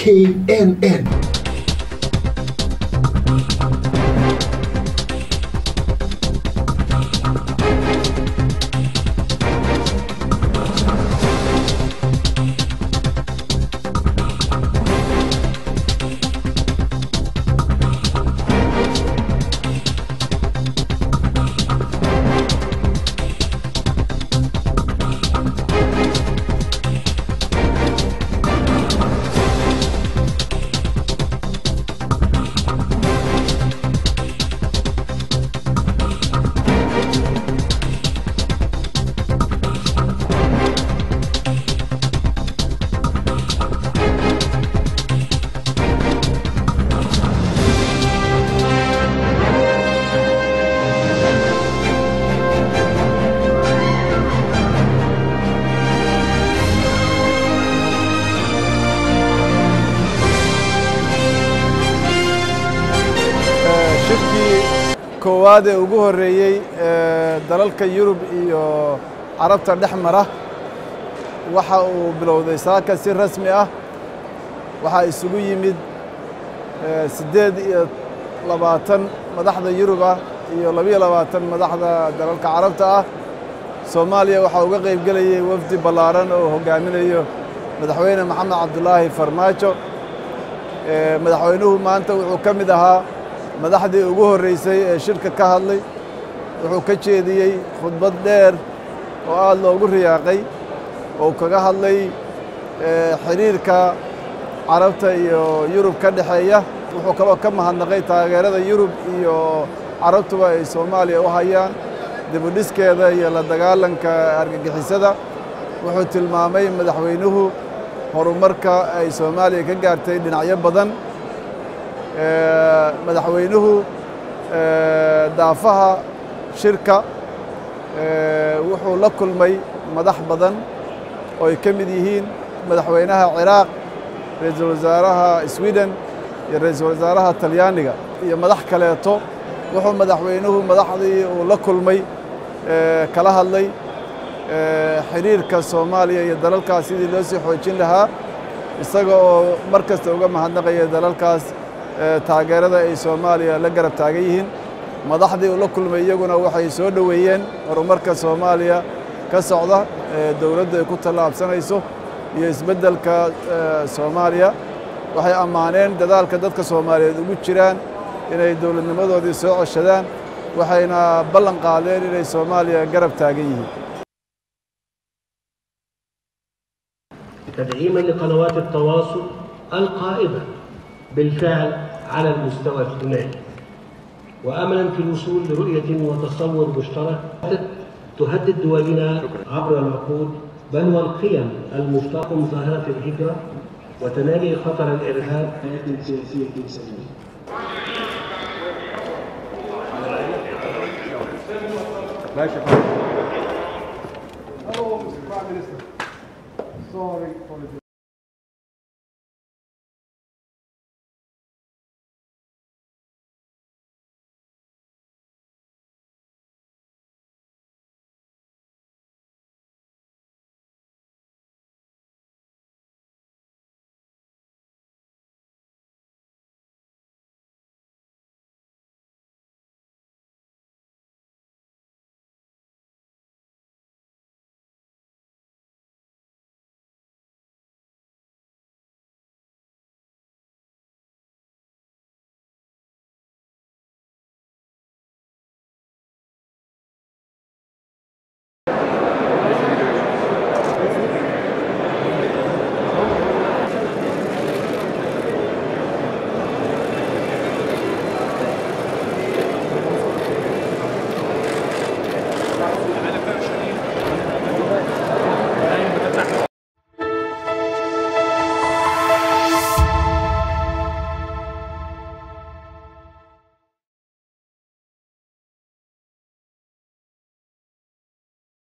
knn shirkii koowaad ee ugu horreeyey ee dalalka yurub iyo carabta dhex mara waxa uu bilowday saaka si rasmi ah waxaa isugu yimid ee, siddeed iyo labaatan madaxda yurub ah iyo labiyo labaatan madaxda dalalka carabta ah soomaaliya waxaa uga qayb gelayay wafdi ballaaran oo hoggaaminayo madaxweyne maxamed cabdulaahi farmaajo Ee, madaxweynuhu maanta wuxuu ka mid ahaa madaxdii ugu horreysay ee shirka ka hadlay wuxuu ka jeediyey khudbad dheer oo aad loogu riyaaqay oo uu kaga hadlay ee, xidhiirka carabta iyo yurub ka dhexeeya wuxuu kaloo ka mahadnaqay taageerada yurub iyo carabtuba ay soomaaliya u hayaan dibudhiskeeda iyo la dagaalanka argagixisada wuxuu tilmaamay madaxweynuhu horumarka ay soomaaliya ka gaartay dhinacyo badan Ee, madaxweynuhu ee, daafaha shirka ee, wuxuu la kulmay madax badan oo ay ka mid yihiin madaxweynaha ciraaq ra-iisul wasaaraha sweden iyo ra-iisul wasaaraha talyaaniga iyo madax kaleeto wuxuu madaxweynuhu madaxdii uu la kulmay ee, kala hadlay ee, xidhiirka soomaaliya iyo dalalkaas sidii loo sii xoojin lahaa isaga oo mar kasta uga mahadnaqaya dalalkaas ee, taageerada ay soomaaliya la garab taagan yihiin madaxdii uu la kulmay iyaguna waxay soo dhoweeyeen horumarka soomaaliya ka socda ee dowladdu ay ku tallaabsanayso iyo isbeddelka ee, soomaaliya waxay ammaaneen dadaalka dadka soomaaliyeed ugu jiraan inay dowladnimadoodii soo ceshadaan waxayna ballan qaadeen inay soomaaliya garab taagan yihiin تدعيما لقنوات التواصل القائمة بالفعل على المستوى الثنائي وأملا في الوصول لرؤية وتصور مشترك تهدد دولنا عبر العقود بل والقيم المشتقة من ظاهرة الهجرة وتنامي خطر الإرهاب حياة سياسية سليمة